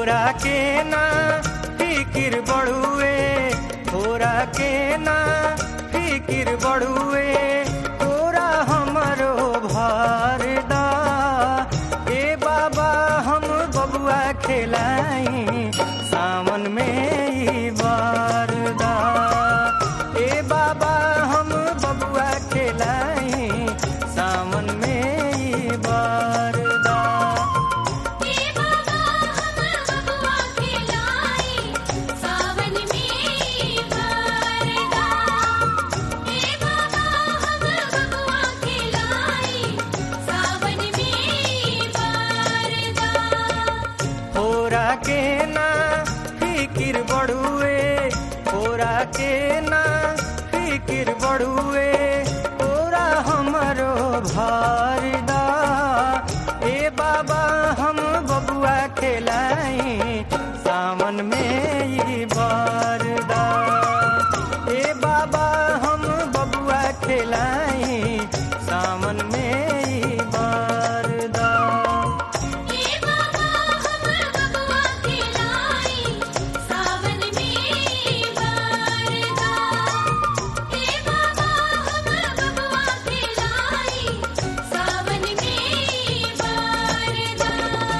होरा के ना फिकिर बढ़ुए होरा के ना फिकिर बढ़ुए होरा हमरो भारदा ए बाबा हम बबुआ खेलाई सावन में ई बारदा ए बाबा हम बबुआ खेलाई सावन में ई बारदा हे बाबा हम बबुआ खिलाई सावन में बरदा हे बाबा हम बबुआ खिलाई सावन में बरदा होरा के ना फिकिर बढ़ुए होरा के ना फिकिर बढ़ुए होरा हमरो भारदा ए बाबा हम बबुआ खेलाई सावन में ई बारदा ए बाबा हम बबुआ खेलाई सावन में ई बारदा हे बाबा हम बबुआ खिलाई सावन में बरदा हे बाबा हम बबुआ खिलाई सावन में बरदा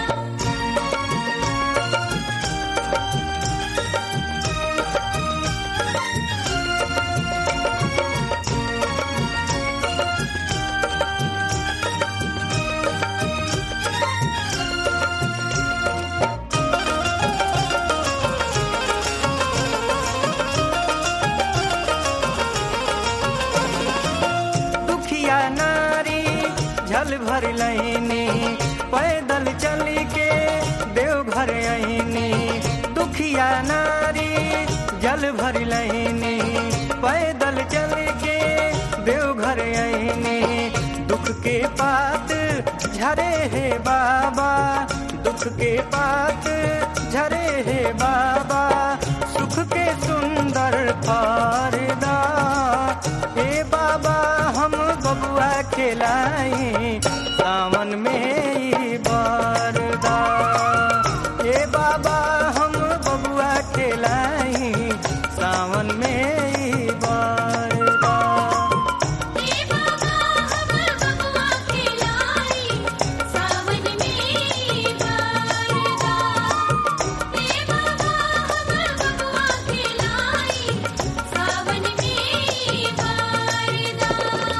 दुखिया नारी झल भर लैनी पैदल चली के देवघर आईनी दुखिया नारी जल भर लैनी पैदल चल के देवघर आईनी दुख के पात झरे हे बाबा दुख के पात झरे हे बाबा सुख के सुंदर फारदा हे बाबा हम बबुआ खेलाई सावन में ई बारदा हे बाबा हम बबुआ खेलाई सावन में ई बारदा हे बाबा हम बबुआ खिलाई सावन में बरदा हे बाबा हम बबुआ खिलाई सावन में बरदा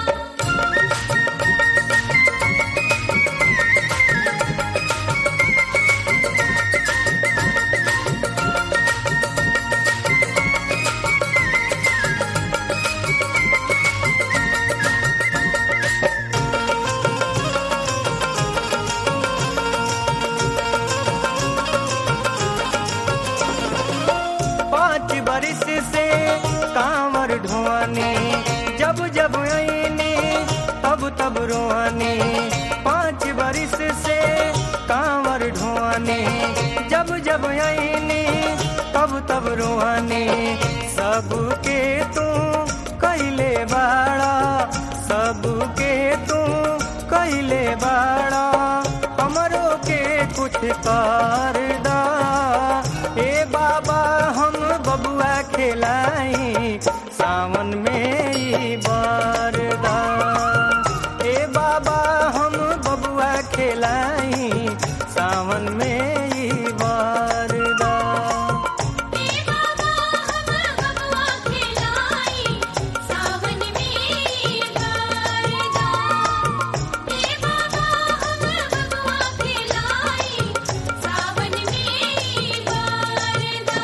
पाँच बरिस से कांवर ढोआनी जब जब आईनी तब तब रोआनी पाँच बरिस से कांवर ढोआनी जब जब आईनी तब तब रोआनी सबके तू कैले बाड़ा सबके तू कैले बाड़ा हमरो के कुछ करदा ए बाबा हम बबुआ खेलाई सावन में ई बारदा ए बाबा हम बबुआ खेलाई सावन में ई बारदा हे बाबा हम बबुआ खिलाई सावन में बरदा हे बाबा हम बबुआ खिलाई सावन में बरदा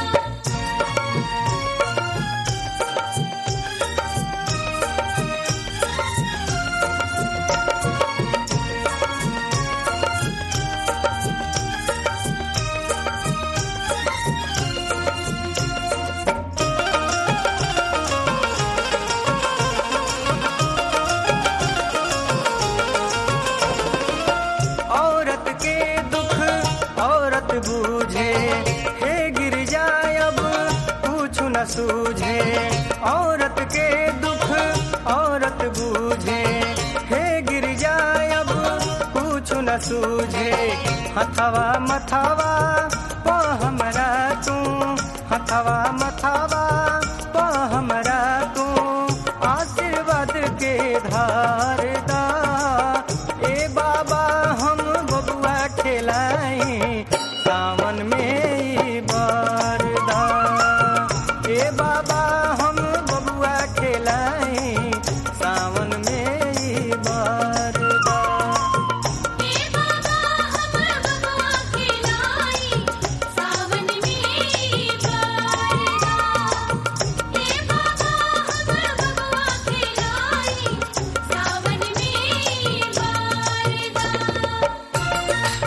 औरत के दुख औरत बूझे हे गिर जाए अब कुछ न सूझे औरत के दुख औरत बूझे हे गिर जाए अब कुछ न सूझे हथवा मथवा खेलाई सावन में ई बरदा ए बाबा हम बबुआ खेलाई सावन में ई बरदा हे बाबा हम बबुआ खिलाई सावन में बरदा हे बाबा हम बबुआ खिलाई सावन में बरदा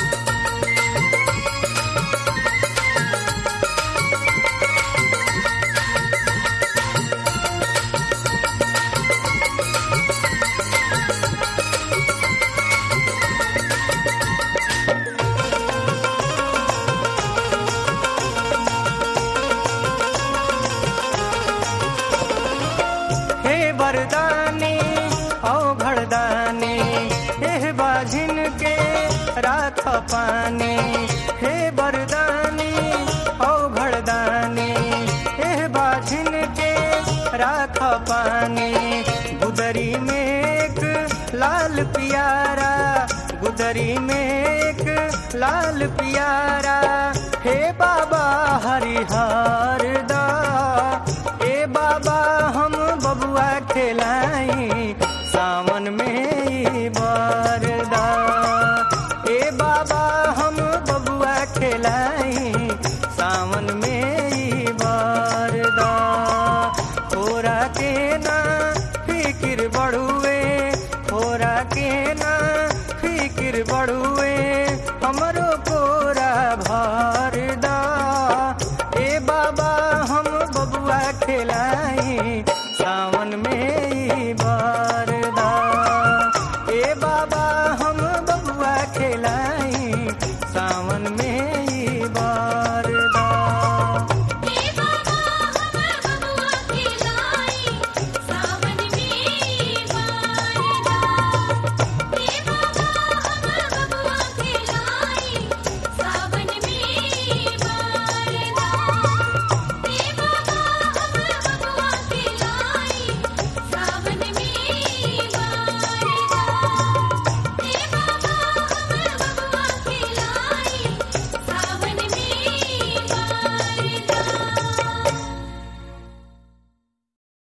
हे बरदानी औ घरदानी हे बाझिन के राख पानी हे बरदानी औ घरदानी हे बाझिन के राख पानी गुदरी में एक लाल पियारा गुदरी में एक लाल पियारा हे बाबा हरिहर दा ए बाबा हम बबुआ खेलाई सावन में ई बरदा ए बाबा हम बबुआ खेलाई